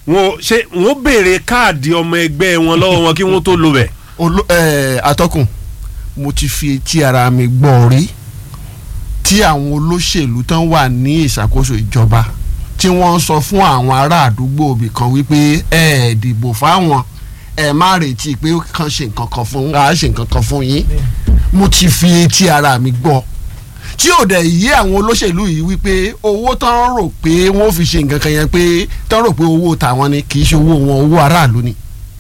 wọn ṣe wọn béèrè káàdì ọmọ ẹgbẹ́ wọn lọ́wọ́ wọn kí wọ́n tó lo bẹ̀. Olo, eh, atọ́kùn mo ti fi etí ara mi gbọ́ rí tí àwọn olóṣèlú tán wà ní ìṣàkóso ìjọba tí wọ́n ń sọ fún àwọn ará àdúgbò ibì kan wípé ẹ ẹ̀ dìbò fáwọn ẹ má retí pé kàn ṣe nǹkan kan fún á ṣe nǹkan kan fún yín mo ti fi etí ara mi gbọ́ tí ò dẹ̀ yé àwọn olóṣèlú yìí wípé owó tán rò pé wọ́n fi ṣe nǹkan kan yẹn pé tán rò pé owó tàwọn ni kì í ṣe owó wọn owó aráàlú ni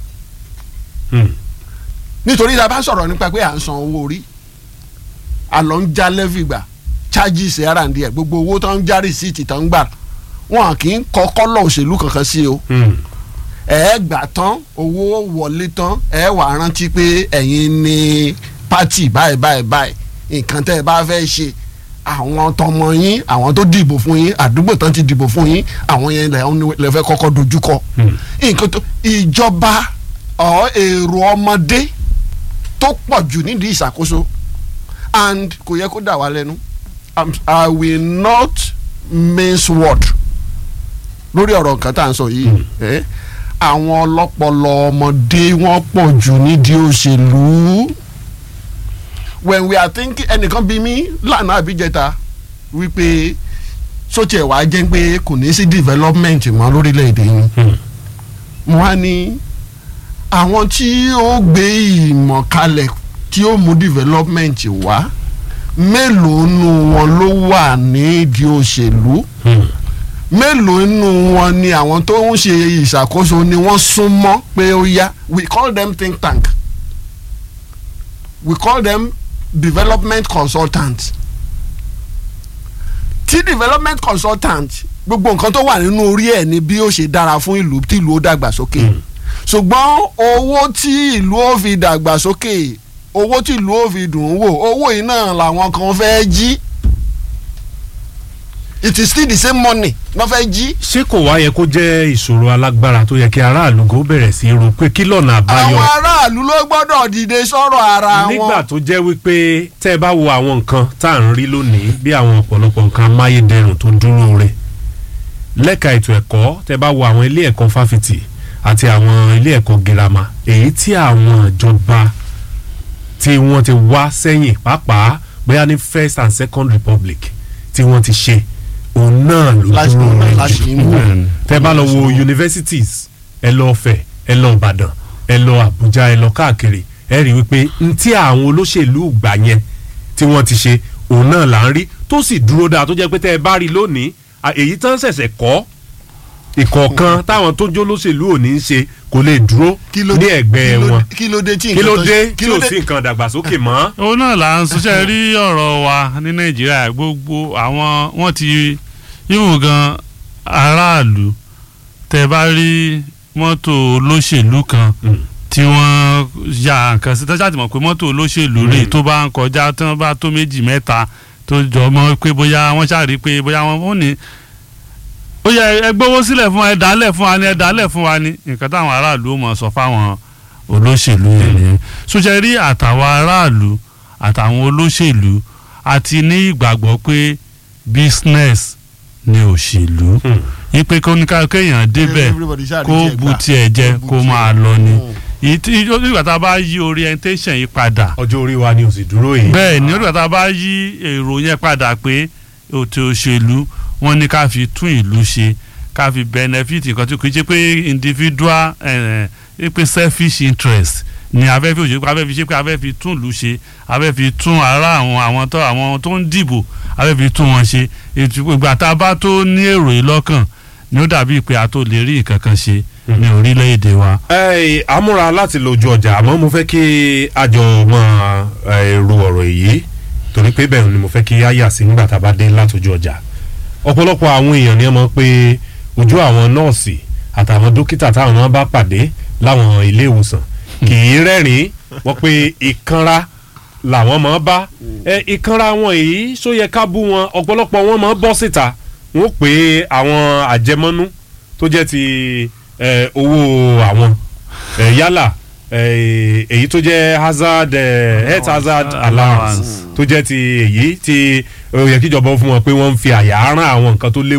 nítorí tá a bá sọ̀rọ̀ nípa pé à ń san owó orí àlọ́ ń já lẹ́fì gbà charges R&D ẹ̀ gbogbo owó tó ń já rìsíìtì tó ń gbà wọn kì í kọ́ kọ́lọ̀ òṣèlú kankan sí o ẹ gbà tán owó wọlé tán ẹ wà rántí pé ẹ̀yin ni pátì báyìí báyìí báyìí nǹkan tẹ́ ẹ bá fẹ́ ṣe àwọn tọmọ yín àwọn tó dìbò fún yín àdúgbò tán ti dìbò fún yín àwọn yẹn lè fẹ́ kọ́kọ́ dojúkọ nǹkan tó ìjọba ọ̀ èrò ọmọdé tó pọ̀ jù nídìí ìṣàkóso and kò yẹ kó dà wá lẹ́nu I'm- I will not mince word lórí ọ̀rọ̀ nǹkan tá à ń sọ yìí eh, àwọn ọlọ́pọlọ ọmọdé wọ́n pọ̀ jù nídìí òṣèlú when we are thinking ẹnìkan bí mi lánàá àbíjẹta wípé sóti ẹ̀ wá jẹ́ pé kò ní sí development mọ́ lórílẹ̀‐èdè yìí mo wá ní àwọn tí ó gbé ìmọ̀ kalẹ̀ tí ó mú development wá mélòó nu wọn ló wà nídìí òṣèlú mélòó nu wọn ni àwọn tó ń ṣe ìṣàkóso ni wọ́n súnmọ́ pé ó yá we call them think tank we call them development consultants tí development consultant gbogbo nǹkan tó wà nínú orí ẹ̀ ni bí ó ṣe dára fún ìlú tí ìlú ó dàgbàsókè ṣùgbọ́n owó tí ìlú ó fi dàgbàsókè owó tí ìlú ó fi dùn ún wò owó yìí náà làwọn kan fẹ́ jí it is still the same money wọ́n fẹ́ jí. ṣé kò wá yẹ kó jẹ́ ìṣòro alágbára tó yẹ kí aráàlú kó bẹ̀rẹ̀ sí í ro pé kí lọ́nà àbáyọ àwọn aráàlú ló gbọ́dọ̀ dìde sọ̀rọ̀ ara wọn. nígbà tó jẹ́ wípé tẹ́ ẹ bá wo àwọn nǹkan tá à ń rí lónìí bí àwọn ọ̀pọ̀lọpọ̀ nǹkan amáyédẹrùn tó dúró re lẹ́ka ètò ẹ̀kọ́ tẹ́ ẹ bá wo àwọn ilé ẹ̀kọ́ fáfitì àti àwọn ilé ẹ̀kọ́ girama èyí tí àwọn ìjọba tí wọ́n ti wá sẹ́yìn pàápàá bóyá ní first and second republic tí wọ́n ti ṣe òun náà ló Láti- dúró re láti jù ń wò. tẹ́ bá lọ wo universities ẹ lọ Ọ̀fẹ̀ ẹ lọ Ìbàdàn ẹ lọ Àbújá ẹ lọ káàkiri ẹ rí wípé n tí àwọn olóṣèlú gbà yẹn tí wọ́n ti ṣe òun náà là ń rí tó sì dúró dáa tó jẹ́ pé tẹ́ ẹ bá rí lónìí à, èyí tán ṣẹ̀ṣẹ̀ kọ́ ìkọ̀ọ̀kan táwọn tó jó lóṣèlú ò ní í ṣe kò lè dúró Kí ló ní dé- ẹ̀gbẹ́ kí ló- wọn kí ló dé tí kí ló nǹkan tó- dé kí tí ló ò dé- sí nǹkan dàgbàsókè mọ́. òun náà là ń ṣiṣẹ́ rí ọ̀rọ̀ wa ní nàìjíríà gbogbo àwọn wọ́n ti yíwùn gan aráàlú tẹ bá rí mọ́tò olóṣèlú kan Mm. tí wọ́n ya nǹkan sí tọ́jà tí mọ̀ pé mọ́tò olóṣèlú rè tó bá ń kọjá tí wọ́n bá tó méjì mẹ́ta tó jọ mọ́ pé bóyá wọ́n ṣàrí pé bóyá wọ́n ó ní ó yẹ ẹ gbówó sílẹ̀ fún wa ẹ dálẹ̀ fún wa ni ẹ dálẹ̀ fún wa ni nǹkan táwọn aráàlú ó mọ̀ sọ fáwọn olóṣèlú yẹn nìyẹn sójà rí àtàwọn aráàlú àtàwọn olóṣèlú àti ní ìgbàgbọ́ pé business ni òṣèlú Hmm. yí pé kó ní ká kéèyàn débẹ̀ Everybody ṣáà rí kó tiẹ̀ bu gbà. tiẹ̀ jẹ bu kó tiẹ̀. máa lọ ni Mm. ìyí tí nígbà tá a bá yí orientation yìí padà ọjọ́ orí wa ni ò sì dúró yìí. bẹ́ẹ̀ ni nígbà tá a bá yí èrò yẹn padà pé ètò òṣèlú wọn ní ká fi tún ìlú ṣe ká fi benefit nǹkan tí kò ṣe pé individual eh, eh, pé selfish interest ni abẹ́ fi òṣèlú abẹ́ fi ṣe pé abẹ́ fi tún ìlú ṣe abẹ́ fi tún ara àwọn àwọn tó àwọn tó ń dìbò abẹ́ fi tún wọn ṣe ètò ìgbà tá a bá tó ní èrò yìí lọ́kàn ni ó dàbí pé a tó lè rí nǹkan kan ṣe ní orílẹ̀-èdè wa. ẹ amúra láti lójú ọjà àmọ́ mo fẹ́ kí àjọ máa èrò ọ̀rọ̀ èyí torí pé bẹ́ẹ̀ ni mo fẹ́ kí á yà sí nígbà tá a bá dé látòjú ọjà ọ̀pọ̀lọpọ̀ àwọn èèyàn ni wọ́n mọ̀ pé ojú àwọn nọ́ọ̀sì àtàwọn dókítà táwọn náà bá pàdé láwọn ilé ìwòsàn kì í rẹ́rìn-ín wọ́n pé ìkanra làwọn máa bá ẹ ìkanra wọn èyí ṣó yẹ ká bú wọn ọ̀pọ̀lọpọ̀ wọn máa bọ́ síta wọ́n pé àwọn àjẹmọ́nú tó jẹ́ ti ẹ, owó àwọn ẹ, yálà ẹ, èyí tó jẹ́ hazard ẹ, health hazard allowance tó jẹ́ ti èyí tí ó yẹ kíjọba ó fún wọn pé wọ́n ń fi àyà rán àwọn nǹkan tó léwu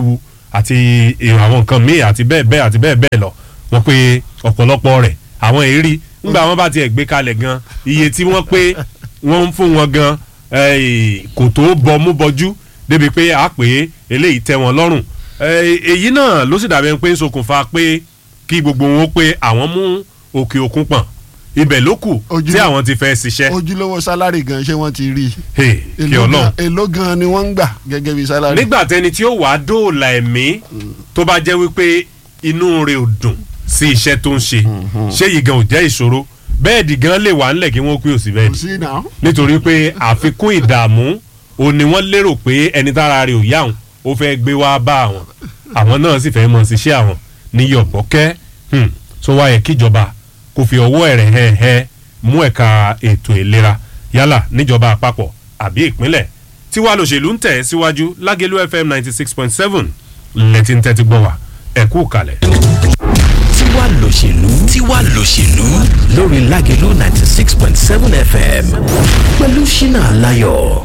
àti eh, àwọn nǹkan míì àti bẹ́ẹ̀ bẹ́ẹ̀ àti bẹ́ẹ̀ bẹ́ẹ̀ lọ wọ́n pé ọ̀pọ̀lọpọ̀ rẹ̀ àwọn èrí ńgbà wọn bá tiẹ̀ gbé kalẹ̀ gan iye tí wọ́n pé wọ́n ń fún wọn gan eh, kò tó bọmú bọjú débi pé a pè é eléyìí tẹ́ wọn lọ́rùn Eh, èyí náà ló sì dàbẹ̀ pé ń ṣokùnfà pé kí gbogbo wọn pé àwọn mú òkè òkun pọ̀n ibẹ̀ ló kù Ojú- tí àwọn ti fẹ́ ṣiṣẹ́ ojúlówó sálárì gan ṣé wọ́n ti rí i Hey, kí Èló ọlọ́run gan- èló gan ni wọ́n ń gbà gẹ́gẹ́ bí sálárì. nígbà tẹni tí ó wàá dóòlà ẹ̀mí tó bá jẹ́ wípé inú rẹ̀ ò dùn sí iṣẹ́ tó ń ṣe ṣé yìí gan ò jẹ́ ìṣòro bẹ́ẹ̀dì gan lè wà ńlẹ̀ kí wọ́n pé òsì kò bẹ́ẹ̀dì sí náà. nítorí pé àfikún ìdààmú ò ní wọ́n lérò pé ẹni tára rẹ̀ ò yá àwọn ó fẹ́ gbé wá bá àwọn àwọn náà sì fẹ́ mọ̀ síṣẹ́ àwọn ní yọ̀bọ̀kẹ́ Hmm. tó wáyé kíjọba kò fi ọwọ́ ẹ̀rẹ̀ hẹ́ẹ̀hẹ́ mú ẹ̀ka ètò ìlera yálà níjọba àpapọ̀ àbí ìpínlẹ̀ tí wàá lòṣèlú ń tẹ̀ síwájú lágẹ̀lú fm ninety six point seven lẹ́tí ń tẹ́tí gbọ́ wá ẹ̀kú kalẹ̀. tiwa lòṣèlú tiwa lòṣèlú lórí lágẹ̀lú ninety six point seven fm pẹ̀lú ṣínà aláyọ̀.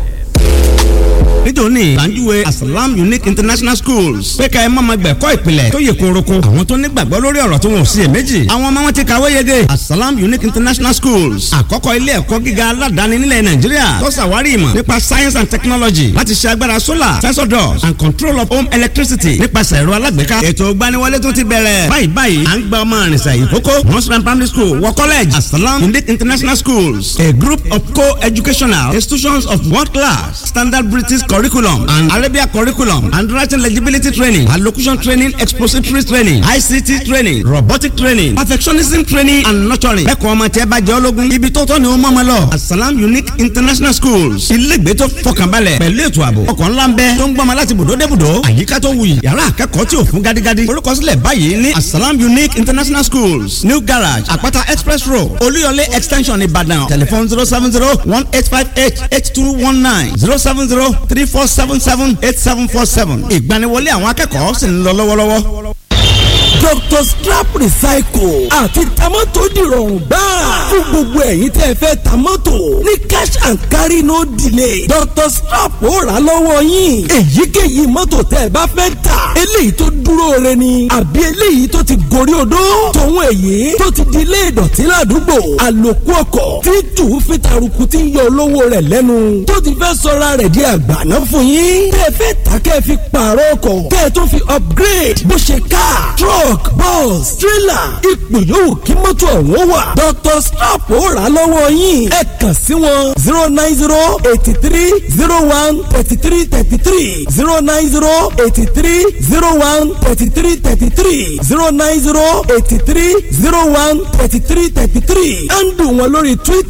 nítorí gbàǹjúwe asalam unique international schools pé ká ẹ má ma gbẹ̀kọ́ ìpìlẹ̀ tó yẹ kóroko àwọn tó nígbàgbọ́ lórí ọ̀rọ̀ tó wọn ò sí èméjì àwọn ọmọ wọn ti kàwé yege asalam unique international schools àkọ́kọ́ ilé ẹ̀kọ́ gíga aládàáni nílẹ̀ nàìjíríà tó ṣàwárí ìmọ̀ nípa science and technology láti ṣe agbára solar sensor doors and control of home electricity nípasẹ̀ ẹ̀rọ alágbèéká ètò ìgbaniwọlé tó ti bẹ̀rẹ̀ báyìí báyìí à ń gba ọmọ àrìnsà ìkókó nursery primary school wọ college asalam unique international schools a group of co-educational institutions of world class standard british curriculum and arabia curriculum and writing legibility training allocution training expository training ict training robotic training perfectionism training and nurturing. bẹ́ẹ̀ kọ́ ọmọ tí ẹ bá jẹ́ ológun ibi tó tọ́ ni ó mọ̀ ọmọ lọ. asalam unique international schools ilégbé tó fọkànbalẹ̀ pẹ̀lú ètò ààbò ọkọ̀ ńlá ń bẹ tó ń gbọ́mọ láti bùdó dé bùdó àyíká tó wuyì yàrá akẹ́kọ̀ọ́ tí ò fún gádígádí. orúkọsílẹ̀ báyìí ní asalam unique international schools new garage àpáta express road olúyọlé extension ìbàdàn telephone zero seven zero one eight five eight eight two one nine zero seven zero three four seven seven eight seven four seven ìgbaniwọlé àwọn akẹ́kọ̀ọ́ sì ń lọ lọ́wọ́lọ́wọ́. Dr. Scrap Recycle àti tamọ́tò dìrọ̀rùn gbáà fún gbogbo ẹ̀yin tẹ́ ẹ fẹ́ tamọ́tò ní cash and carry no delay Dr. Scrap ó rà lọ́wọ́ yín èyíkéyìí mọ́tò tẹ́ ẹ bá fẹ́ tà eléyìí tó dúró re ni àbí eléyìí tó ti gorí odó tòun èyí tó ti di ilé ìdọ̀tí ládùúgbò àlòkù ọkọ̀ tí tù ú fi taruku tí ń yọ olówó rẹ̀ lẹ́nu tó ti fẹ́ sọra rẹ̀ di àgbàná fún yín tẹ́ ẹ fẹ́ tà kẹ́ ẹ fi pààrọ̀ ọkọ̀ kẹ́ ẹ tó fi upgrade bó ṣe car truck bus trailer ipò yòówù kí mọ́tò ọ̀hún wà Dr. Scrap ó rà lọ́wọ́ yín ẹ kàn sí wọn zero nine zero eighty three zero one thirty three thirty three zero nine zero eighty three zero one thirty three thirty three zero nine zero eighty three zero one thirty three thirty three ẹ̀ ń dùn wọn lórí Twitter